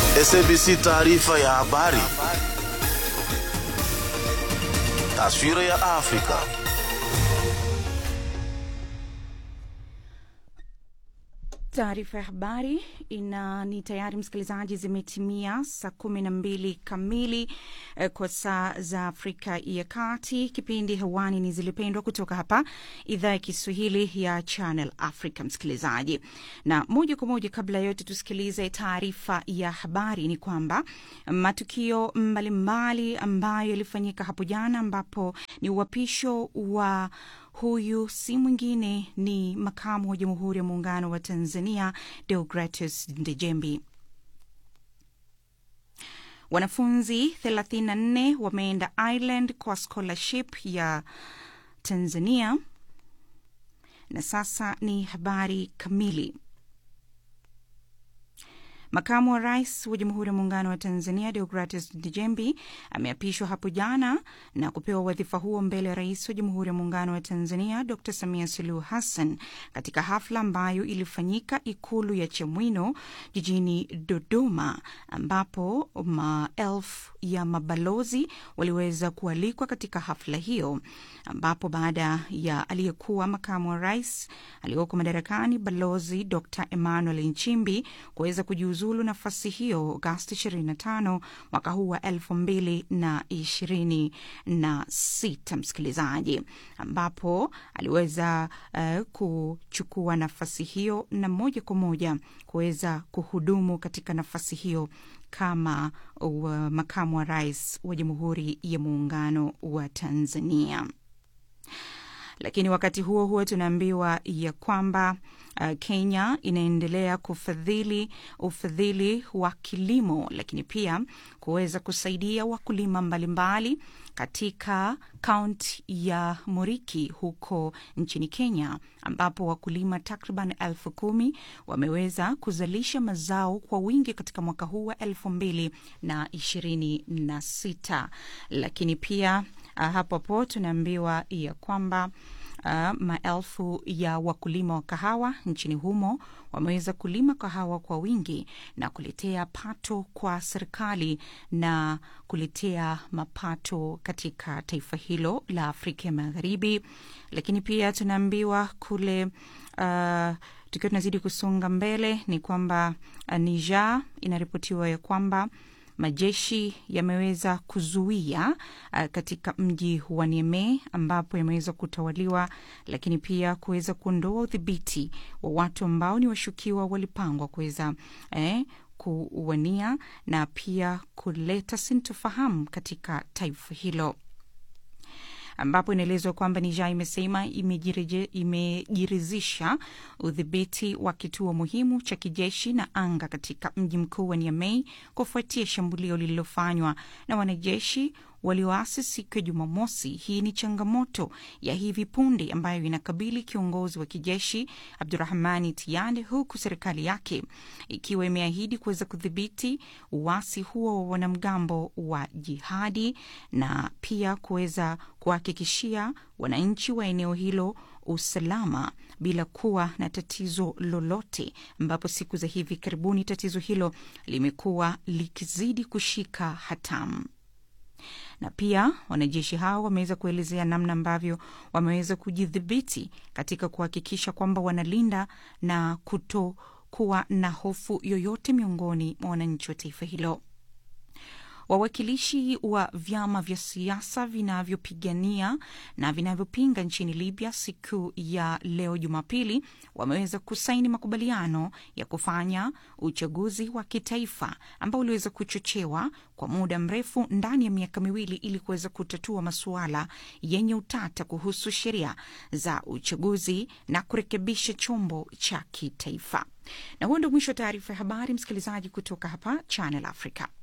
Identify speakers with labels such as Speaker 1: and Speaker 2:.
Speaker 1: SABC taarifa ya habari. Taswira ya Afrika.
Speaker 2: Taarifa ya habari ina ni tayari msikilizaji, zimetimia saa kumi na mbili kamili eh, kwa saa za Afrika ya Kati. Kipindi hewani ni Zilipendwa kutoka hapa idhaa ya Kiswahili ya Channel Africa. Msikilizaji, na moja kwa moja, kabla ya yote, tusikilize taarifa ya habari. Ni kwamba matukio mbalimbali ambayo yalifanyika hapo jana, ambapo ni uapisho wa Huyu si mwingine ni makamu wa Jamhuri ya Muungano wa Tanzania, Deogratus Ndejembi. Wanafunzi 34 wameenda Ireland kwa scholarship ya Tanzania. Na sasa ni habari kamili. Makamu wa rais wa Jamhuri ya Muungano wa Tanzania Deogratus Ndejembi ameapishwa hapo jana na kupewa wadhifa huo mbele ya rais wa Jamhuri ya Muungano wa Tanzania Dr Samia Suluhu Hassan katika hafla ambayo ilifanyika Ikulu ya Chamwino jijini Dodoma, ambapo maelfu ya mabalozi waliweza kualikwa katika hafla hiyo, ambapo baada ya aliyekuwa makamu wa rais aliyoko madarakani Balozi Dr Emmanuel Nchimbi kuweza kujiuzulu nafasi hiyo Agosti 25 mwaka huu wa elfu mbili na ishirini na sita, msikilizaji, ambapo aliweza uh, kuchukua nafasi hiyo na moja kwa moja kuweza kuhudumu katika nafasi hiyo kama uh, makamu wa rais wa Jamhuri ya Muungano wa Tanzania. Lakini wakati huo huo tunaambiwa ya kwamba uh, Kenya inaendelea kufadhili ufadhili wa kilimo, lakini pia kuweza kusaidia wakulima mbalimbali katika kaunti ya Muriki huko nchini Kenya, ambapo wakulima takriban elfu kumi wameweza kuzalisha mazao kwa wingi katika mwaka huu wa elfu mbili na ishirini na sita. Lakini pia uh, hapo hapo tunaambiwa ya kwamba Uh, maelfu ya wakulima wa kahawa nchini humo wameweza kulima kahawa kwa wingi na kuletea pato kwa serikali na kuletea mapato katika taifa hilo la Afrika ya Magharibi. Lakini pia tunaambiwa kule uh, tukiwa tunazidi kusonga mbele ni kwamba uh, Niger inaripotiwa ya kwamba majeshi yameweza kuzuia uh, katika mji wa Niamey ambapo yameweza kutawaliwa, lakini pia kuweza kuondoa udhibiti wa watu ambao ni washukiwa walipangwa kuweza eh, kuwania na pia kuleta sintofahamu katika taifa hilo ambapo inaelezwa kwamba Niger imesema imejiridhisha udhibiti wa kituo muhimu cha kijeshi na anga katika mji mkuu wa Niamey kufuatia shambulio lililofanywa na wanajeshi walioasi siku ya Jumamosi. Hii ni changamoto ya hivi punde ambayo inakabili kiongozi wa kijeshi Abdurahmani Tiani, huku serikali yake ikiwa imeahidi kuweza kudhibiti uasi huo wa wanamgambo wa jihadi na pia kuweza kuhakikishia wananchi wa eneo hilo usalama bila kuwa na tatizo lolote, ambapo siku za hivi karibuni tatizo hilo limekuwa likizidi kushika hatamu na pia wanajeshi hao wameweza kuelezea namna ambavyo wameweza kujidhibiti katika kuhakikisha kwamba wanalinda na kutokuwa na hofu yoyote miongoni mwa wananchi wa taifa hilo. Wawakilishi wa vyama vya siasa vinavyopigania na vinavyopinga nchini Libya siku ya leo Jumapili wameweza kusaini makubaliano ya kufanya uchaguzi wa kitaifa ambao uliweza kuchochewa kwa muda mrefu ndani ya miaka miwili ili kuweza kutatua masuala yenye utata kuhusu sheria za uchaguzi na kurekebisha chombo cha kitaifa. Na huo ndio mwisho wa taarifa ya habari, msikilizaji, kutoka hapa Channel Africa.